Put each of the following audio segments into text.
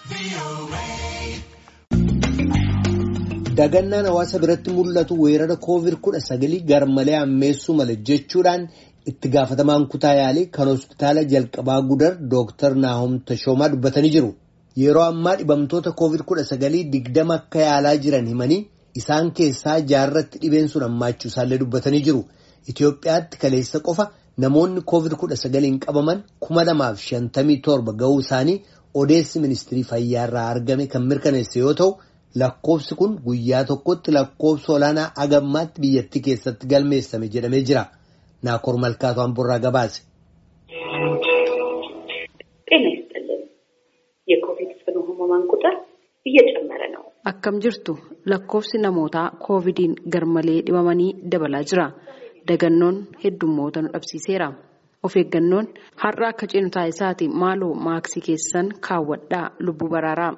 Dagannaan hawaasa biratti mul'atu weerara koovid kudha sagalii garmalee hammeessuu mala jechuudhaan itti gaafatamaan kutaa yaalii kan hospitaala jalqabaa gudar Dooktar Naahom Tashoomaa dubbatanii jiru. Yeroo ammaa dhibamtoota koovid kudha sagalii digdama akka yaalaa jiran himanii isaan keessaa jaarratti dhibeen sun hammaachuu isaallee dubbatanii jiru. Itoophiyaatti kaleessa qofa namoonni koovid kudha sagaliin qabaman kuma lamaaf shantamii torba ga'uu isaanii odeessi ministirii fayyaa irraa argame kan mirkaneesse yoo ta'u. Lakkoofsi kun guyyaa tokkotti lakkoofsa olaanaa agammaatti biyyattii keessatti galmeessame jedhamee jira. Naakoor Malkaatu Amborraa gabaase. ጤና ይስጥልን። የኮቪድ ጽኑ ህሙማን ቁጥር እየጨመረ ነው። Akkam jirtu lakkoofsi namootaa koovidiin garmalee dhibamanii dabalaa jira. Dagannoon heddummoota nu dhabsiiseera. Of eeggannoon har'a akka ceenu taasisaati maaloo maaksii keessan kaawwadhaa lubbuu baraaraa.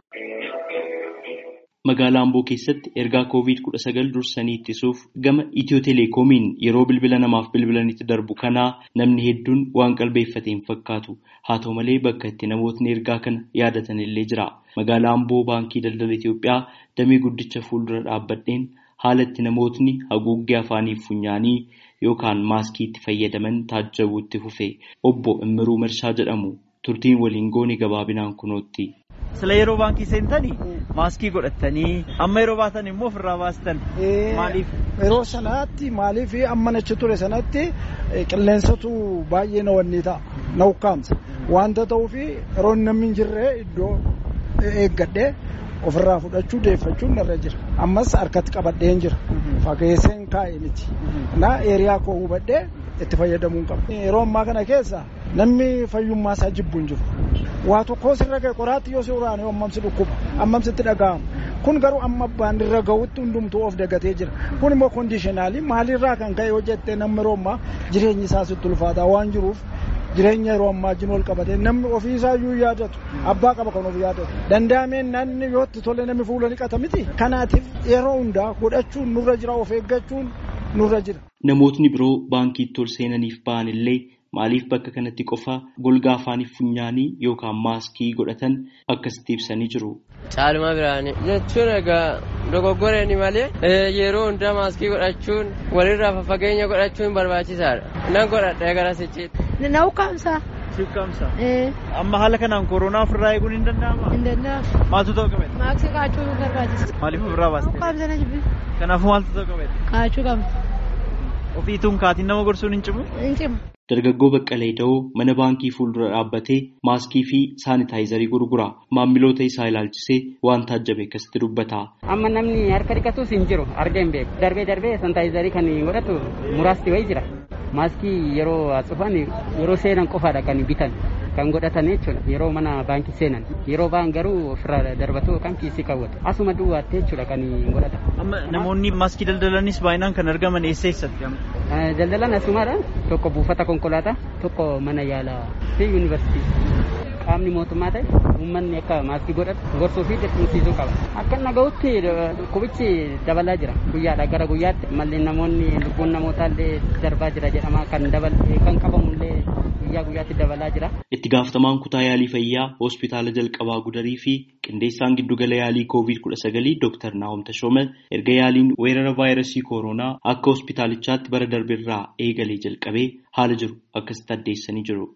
Magaalaa Amboo keessatti ergaa koovid kudha sagal dursanii ittisuuf gama Itiyoo Telekoomiin yeroo bilbila namaaf bilbilanitti darbu kanaa namni hedduun waan qalbeeffate hin fakkaatu. Haa ta'u malee bakka itti namootni ergaa kana yaadatan illee jira. Magaalaa Amboo Baankii Daldala Itiyoophiyaa damee guddicha fuuldura dhaabbadheen haala itti namootni haguuggee afaanii funyaanii yookaan maaskii itti fayyadaman taajjabuutti fufe. Obbo Immiruu Mershaa jedhamu turtiin waliin goone gabaabinaan kunootti. Sila yeroo baankii seentanii maaskii godhattanii amma yeroo baatan immoo ofirraa baastan maaliif? Yeroo sanaatti maaliif amma nachi ture sanatti qilleensatu baay'ee na wanni ta'a na ukkaamsa wanta ta'uuf yeroo namni hin jirre iddoo eeggadhee ofirraa fudhachuu deeffachuun narra jira ammas harkatti qabadheen jira fageesseen kaa'e miti na eeriyaa koo hubadhee itti fayyadamuun qaba. Yeroo ammaa kana keessa namni fayyummaa isaa jibbu hin jiru. waa tokko sirra ga'e qoraatti yoo suuraan ammamsi dhukkuba ammamsitti dhaga'ama kun garuu amma abbaan irra ga'utti hundumtuu of dagatee jira kun immoo koondishinaalii maalirraa kan ka'e hojjettee namni yeroo ammaa jireenyi isaa sitti ulfaataa waan jiruuf jireenya yeroo ammaa wajjin wal qabatee namni ofiisaa iyyuu yaadatu abbaa qaba kan of yaadatu danda'ameen namni yootti tole namni fuula dhiqata miti kanaatiif yeroo hundaa godhachuun nurra jira of eeggachuun nurra jira. Namootni biroo baankiitti ol seenaniif ba'an illee maaliif bakka kanatti qofa golgaa afaanii funyaanii yookaan maaskii godhatan akkasitti ibsanii jiru. Caaluma biraanii jechuun egaa dogoggoreeni malee yeroo hundaa maaskii godhachuun walirraa fageenya godhachuun barbaachisaadha. Nan godhadha gara sichiitti. Na ukkaamsa. Si ukkaamsa. Amma haala kanaan koronaa ofirraa eeguun hin danda'amaa? Hin danda'amu. Maaltu ta'u qabee? Maaskii kaachuu barbaachisa. Maaliif ofirraa baastee? Ukkaamsa na jibbi. Kanaafuu maaltu ta'u qabee? Kaachuu qabna. Ofiituun kaatiin nama gorsuun hin cimu? Hin cimu. Dargaggoo Baqqalee Da'oo mana baankii fuuldura dhaabbatee maaskii fi saanitaayizarii gurgura. Maamiloota isaa ilaalchisee waan taajjabe akkasitti dubbata. Amma namni harka dhiqatus hin jiru arga hin beeku. Darbee darbee saanitaayizarii kan godhatu muraasti wayii jira. Maaskii yeroo cufan yeroo seenan qofaadha kan bitan kan godhatan jechuudha yeroo mana baankii seenan yeroo ba'an garuu ofirraa darbatu yookaan kiisii kaawwatu asuma duwwaattee jechuudha kan godhatan. Amma namoonni maaskii daldalanis baay'inaan kan argaman eessa eessatti? Daldalan asumaadha tokko buufata konkolaataa tokko mana yaalaa fi yuunivarsiitii. Qaamni mootummaa ta'e uummanni akka maaskii godhatu gorsuu fi dirqamsiisuu qaba. Akka naga'utti dhukkubichi dabalaa jira guyyaadha gara guyyaatti mallee namoonni lubbuun namootaallee darbaa jira jedhama kan dabalee kan qabamullee guyyaa guyyaatti dabalaa jira. Itti gaafatamaan kutaa yaalii fayyaa hospitaala jalqabaa gudarii fi qindeessaan giddugala yaalii koovid kudha sagalii Dooktar Naahom Tashoome erga yaaliin weerara vaayirasii kooroonaa akka hospitaalichaatti bara darbirraa eegalee jalqabee haala jiru akkasitti addeessanii jiru.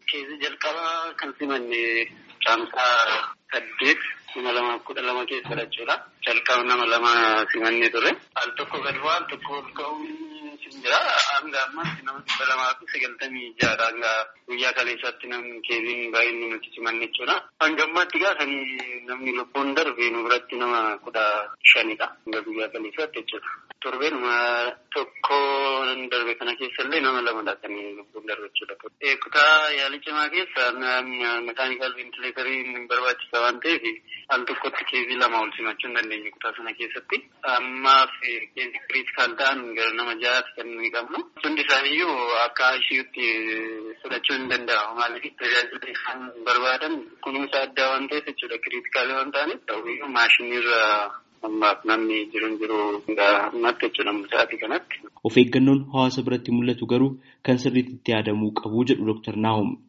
kan simanne caamsaa saddeet kuma lamaaf kudha lama keessa jechuudha. Jalqaba nama lama simannee ture. Al tokko gad bu'aa al tokko ol ka'uun jira. Hanga ammaatti nama dhibba lamaa fi sagaltamii ja'adha. Hanga guyyaa kaleessaatti namni keeziin baay'inni nuti simanne jechuudha. Hanga ammaatti gaafanii namni lubbuun darbe nu biratti nama kudha shanidha. Hanga guyyaa kaleessaatti jechuudha. Torbeenuma tokko darbe kana keessa illee nama lamadha kan lubbuun darbe jechuudha. Kutaa yaalii cimaa keessa mekaanikaal ventileetariin barbaachisa waan ta'eef al tokkotti keezii lama ol simachuu hin dandeenye kutaa sana keessatti. Ammaaf keezii kiriitikaal ta'an gara nama ja'aatti kan nuyi qabnu. Hundi isaaniiyyuu akka ishiitti fudhachuu hin danda'amu. Maaliif tajaajila isaan barbaadan kunuunsa addaa waan ta'eef jechuudha kiriitikaalii waan ta'aniif ta'uyyuu maashiniirra ammaaf namni jiru hin jiru ammatti jechuudha sa'aatii kanatti. Of eeggannoon hawaasa biratti mul'atu garuu kan sirriitti itti yaadamuu qabu jedhu Dr. Naahom.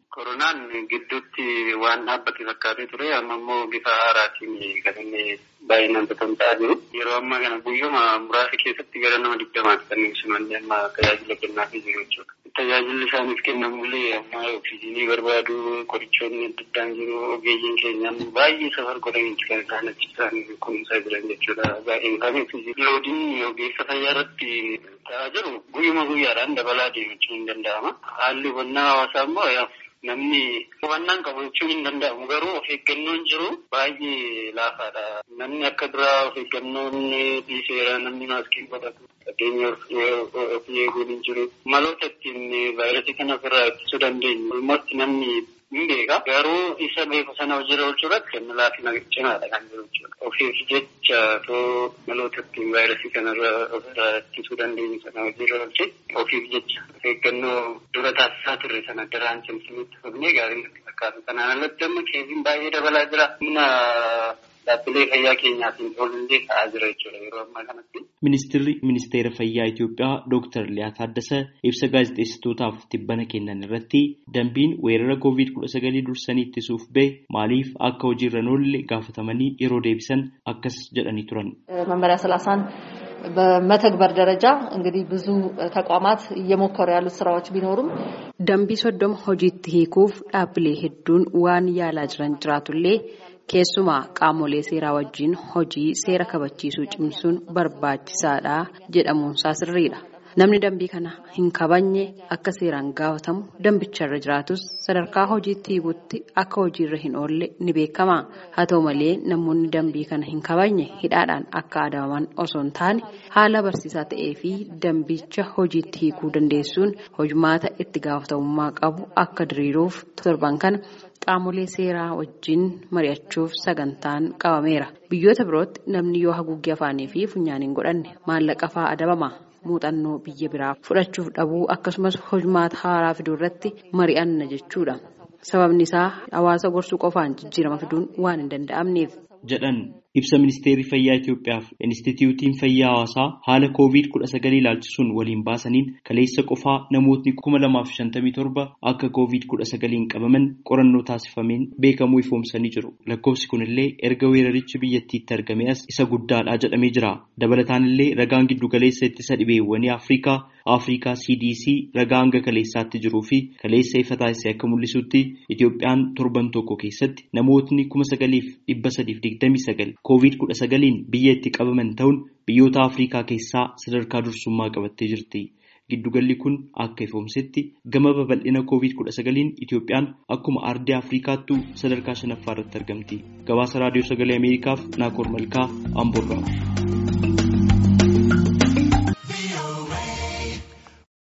Koronaan gidduutti waan dhaabbate fakkaatee ture amma immoo bifa haaraatiin kan inni baay'inaan tatamsa'aa jiru. Yeroo ammaa kana guyyuma muraasa keessatti gara nama digdamaatti kan simannee amma tajaajila kennaafii jiru jechuudha. Tajaajilli isaaniif kennamullee amma oksijiinii barbaadu qorichoonni adda addaan jiru ogeeyyiin keenyaan baay'ee safar godhaniiti kan isaan achi isaan kunuunsaa jiran jechuudha. Baay'een isaanii loodiin ogeessa fayyaa irratti ta'aa jiru guyyuma guyyaadhaan dabalaa deemachuu hin danda'ama. Haalli hubannaa hawaasaa immoo namni hubannaan qabu jechuun hin danda'amu garuu of eeggannoon jiru baay'ee laafaadha. Namni akka duraa of eeggannoon dhiiseera namni maaskii godhatu fageenya of eeguun hin jiru. Maloota ittiin vaayirasii kana ofirraa ittisuu dandeenyu. Walumatti namni hin beeka garuu isa beeku sana hojiirra oolchuu irratti kan laafina cimaadha kan jiru jechuudha. Ofiif jecha too maloota ittiin vaayirasii kanarra ofirraa ittisuu dandeenyu sana hojiirra oolche ofiif jecha of eeggannoo dura taasisaa turre sana daraan cimsinitti fufnee gaarii natti fakkaatu. Kanaan alatti amma keessiin baay'ee dabalaa jira. Humna dhaabbilee fayyaa keenyaatiin oolillee ka'aa jira jechuudha yeroo ammaa kanatti. Ministeerri Ministeera Fayyaa Itoophiyaa Dooktar Liyaa Taaddasee ibsa gaazexeessitootaaf tibbana kennan irratti dambiin weerara koovid kudha sagalii dursanii ittisuuf bahe maaliif akka hojiirra hin oolle gaafatamanii yeroo deebisan akkas jedhanii turan. መመሪያ ሰላሳን በመተግበር ደረጃ እንግዲህ ብዙ ተቋማት እየሞከሩ ያሉት ስራዎች ቢኖሩም dambii soddoma hojiitti hiikuuf dhaabbilee hedduun waan yaalaa jiran jiraatullee keessumaa qaamolee seeraa wajjin hojii seera kabachiisuu cimsuun barbaachisaadha jedhamuunsaa sirriidha. Namni dambii kana hin kabajne akka seeraan gaafatamu dambicharra jiraatus sadarkaa hojiitti hiikutti akka hojiirra hin oolle ni beekama. Haa ta'u malee namoonni dambii kana hin kabajne hidhaadhaan akka adabaman osoo hin taane haala barsiisaa ta'ee fi dambicha hojiitti hiikuu dandeessuun hojumaata itti gaafatamummaa qabu akka diriiruuf torban kana qaamolee seeraa wajjin mari'achuuf sagantaan qabameera. Biyyoota birootti namni yoo haguuggee afaanii fi funyaaniin godhanne maallaqa fa'aa adabama. muuxannoo biyya biraa fudhachuuf dhabuu akkasumas hojumaata haaraa fiduu irratti mari'anna jechuudha. Sababni isaa hawaasa gorsuu qofaan jijjiirama fiduun waan hin danda'amneef. jedhan ibsa ministeerri fayyaa Itoophiyaaf Inistituutiin Fayyaa Hawaasaa haala koovid kudha sagalii ilaalchisuun waliin baasaniin kaleessa qofaa namootni kuma lamaaf shantamii torba akka koovid kudha sagaliin qabaman qorannoo taasifameen beekamuu ifoomsanii jiru. Lakkoofsi kunillee erga weerarichi biyyattiitti argame as isa guddaadha jedhamee jira. Dabalataan illee ragaan giddugaleessa ittisa dhibeewwanii Afrikaa Afrikaa CDC ragaa hanga kaleessaatti jiruu fi kaleessa ifa taasise akka mul'isutti Itoophiyaan torban tokko keessatti namootni kuma sagaliif dhibba sadiif digdamii sagal koovid kudha sagaliin biyya itti qabaman ta'uun biyyoota Afrikaa keessaa sadarkaa dursummaa qabattee jirti. Giddugalli kun akka ifoomsetti gama babal'ina koovid kudha sagaliin Itoophiyaan akkuma ardii Afrikaattuu sadarkaa shanaffaa irratti argamti. Gabaasa raadiyoo sagalee Ameerikaaf Naakoor Malkaa Amboorraa.